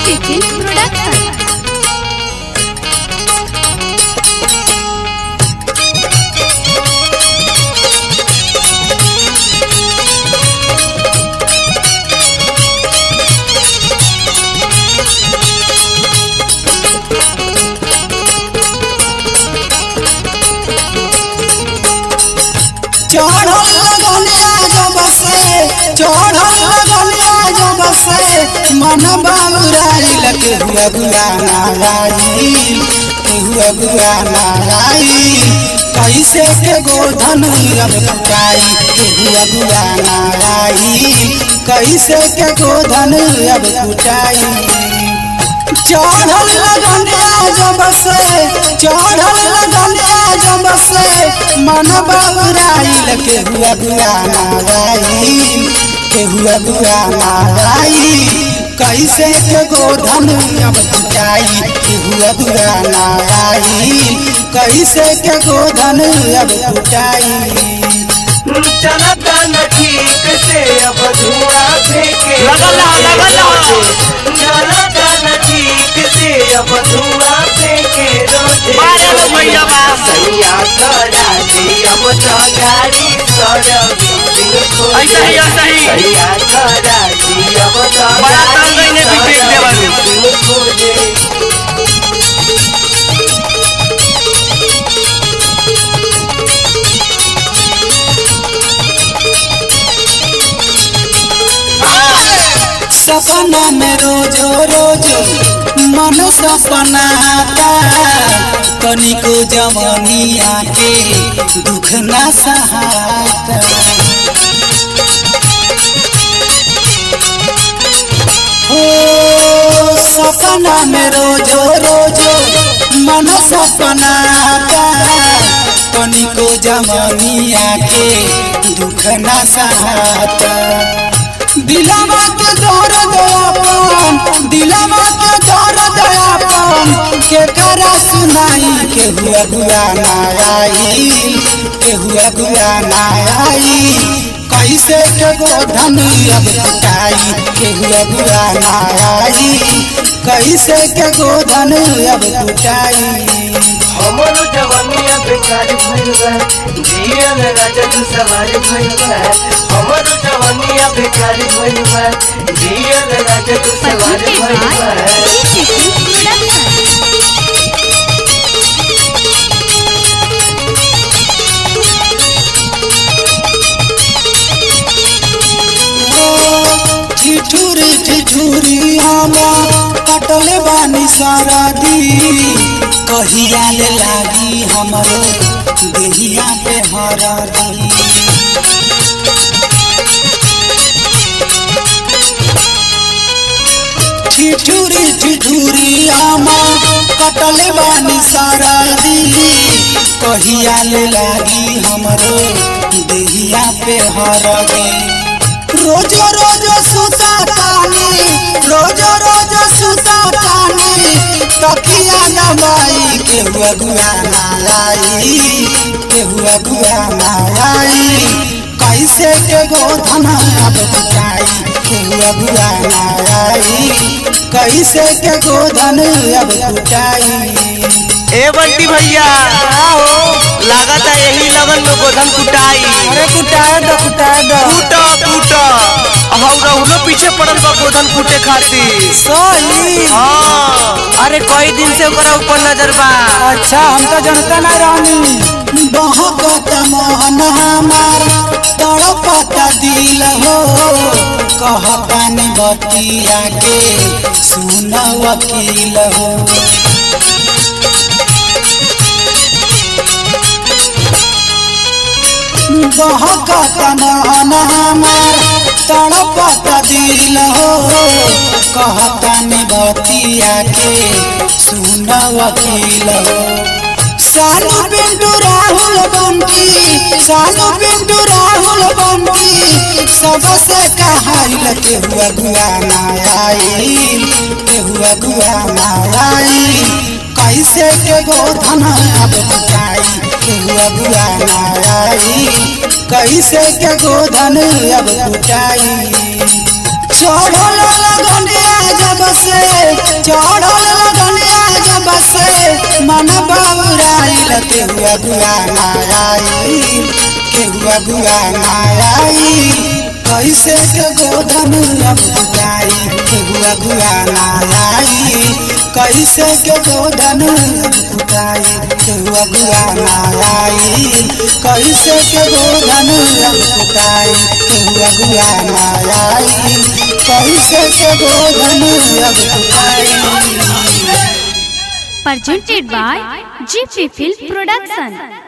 Tiffin Production. चढ़ल लगनिया जब से चढ़ल लगनिया जब से मन बाबुराइल के हुआ गुआ नाराई के हुआ गुआ नाराई कैसे के गोधन अब कुटाई के हुआ गुआ नाराई कैसे के गोधन अब कुटाई चढ़ल लगनिया जब से चढ़ल लगनिया जब से मन बाबुराइल के हुआ गुआ नाराई के हुआ गुआ नाराई कैसे के गोधन अब कुटाई के हुआ गुआ नाराई कैसे के गोधन अब कुटाई चलता न ठीक से अब धुआं फेंके लगल रहो, लगल रहो। चलता न ठीक से अब धुआं फेंके रोजे मारे लो भैया बा। सैया करा दी अब तो गाड़ी सड़क ऐसा ही, ऐसा ही। सैया करा दी अब तो बड़ा ताल गाड़ी गइले विवेक सड़क देवल। खोजे सपना में रोजो रोजो मन सपनाता तनिको जवनिया के दुख ना सहाता हो सपना में रोजो रोजो मन सपनाता तनिको जवनिया के दुख ना सहाता दिलवा के दर्द अपन दिलवा के दर्द अपन के करा सुनाई के हुआ गुआ नाराई के हुआ गुआ नाराई कैसे के गोधन अब कुटाई के हुआ गुआ नाराई कैसे के गोधन अब कुटाई हमर जवानिया बेकार भइल बा जियल राजा तू सवार भइल बा हमर जवानिया बेकार भइल बा जियल राजा तू सवार Presented भइल by बा Tiffin Production. ठिठुरी ठिठुरी आमा कटल बानी सरदी कहिया ले लागी हमरे देहिया पे हरदी ठिठुरी ठिठुरी आमा कटल बानी सरदी कहिया ले लागी हमरे देहिया पे हरदी रोजो रोजो सुता तानी रोजो रोजो सुता तानी तकिया दबाई के हुआ गुआ नालाई के हुआ गुआ नालाई कैसे के गोधन अब कुटाई के हुआ गुआ नालाई कैसे के गोधन अब कुटाई ए बंटी भैया लागत है यही लगन में गोधन कुटाई अरे कुटाए दो कुटाए दो कूटा कूटा हम रहुलो पीछे पड़ल बा गोधन कूटे खातिर सोली हाँ अरे कई दिन से ओकरा ऊपर नजर बा अच्छा हम तो जनता ना रानी बहकत मोहन हमार तड़पत दिल हो कहतानी बतिया के सुन वकील हो बहकत मोहन हमार तड़पत दिल हो कहतानी बतिया के सुन वकील हो सानू पिंटू राहुल बंटी सानू पिंटू राहुल बंटी सबसे कहाइल के हुआ गुआ नाराई के हुआ गुआ नाराई कैसे के गोधन अब कुटाई के हुआ गुआ नाराई कैसे के गोधन अब कुटाई चढ़ल लगनिया जब से चढ़ल लगनिया जब से मन बौराइल केहुआ गुआ नाराई केहुआ गुआ नाराई कैसे के गोधन अब कुटाई केहुआ गुआ नाराई कैसे के गोधन अब कुटाई केहुआ गुआ नाराई कैसे के गोधन अब कुटाई केहुआ गुआ नाराई कैसे के गोधन अब कुटाई presented by GP Film Production.